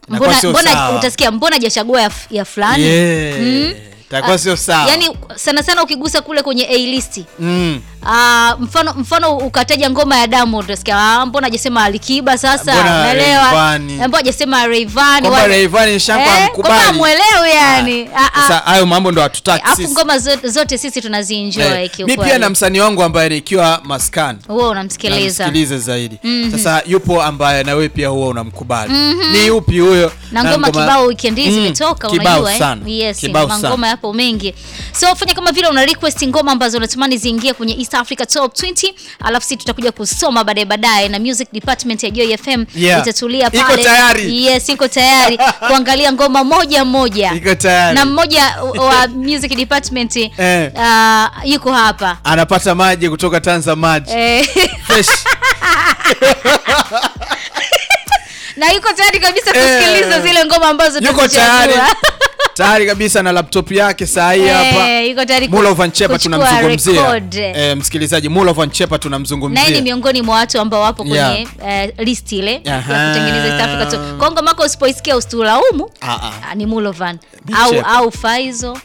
Inakuwa mbona, sio mbona sawa. utasikia mbona hajachagua ya, f- ya fulani Yeah. Mm. Itakuwa sio sawa. yani sana sana ukigusa kule kwenye a listi mm. Ah, mfano mfano ukataja ngoma ya Diamond utasikia ah, mbona hajasema Alikiba sasa Mbona unaelewa Rayvanny? Eh, mbona hajasema Rayvanny Kwamba wale- Rayvanny Shankar Eh, hamkubali. kwamba hamwelewi yani Ah, ah. Sasa hayo mambo ndo hatutaki alafu sisi. ngoma zote, zote sisi tunazienjoy Eh, mi kiukweli. pia na msanii wangu ambaye nikiwa maskani wewe unamsikiliza namsikiliza zaidi sasa yupo ambaye na wewe pia huwa unamkubali ni yupi huyo na ngoma kibao weekend hii Mm, zimetoka kibao unajua eh? sana. yes Kibao sana. mangoma yapo mengi so fanya kama vile una request ngoma ambazo unatamani ziingie kwenye East Africa Top 20 alafu sisi tutakuja kusoma baadaye baadaye na music department ya Joy FM Yeah. itatulia Iko pale tayari. yes iko tayari kuangalia ngoma moja moja Iko tayari. na mmoja wa music department Eh. ah, yuko hapa anapata maji kutoka Tanza maji eh, fresh na yuko tayari kabisa Eh. kusikiliza zile ngoma ambazo yuko tumezichagua. tayari tayari kabisa na laptop yake saa hii hapa Eh, yuko tayari ku- Mulo Van Chepa kuchukua tunamzungumzia record. eh, msikilizaji Mulo Van Chepa naye ni tunamzungumzia miongoni mwa watu ambao wapo kwenye Yeah. eh, list ile Aha. ya kutengeneza East Africa Top. Kwa ngoma yako usipoisikia usitulaumu Ah, ah. ah, ni Mulovan Ni au Chepa. au Faizo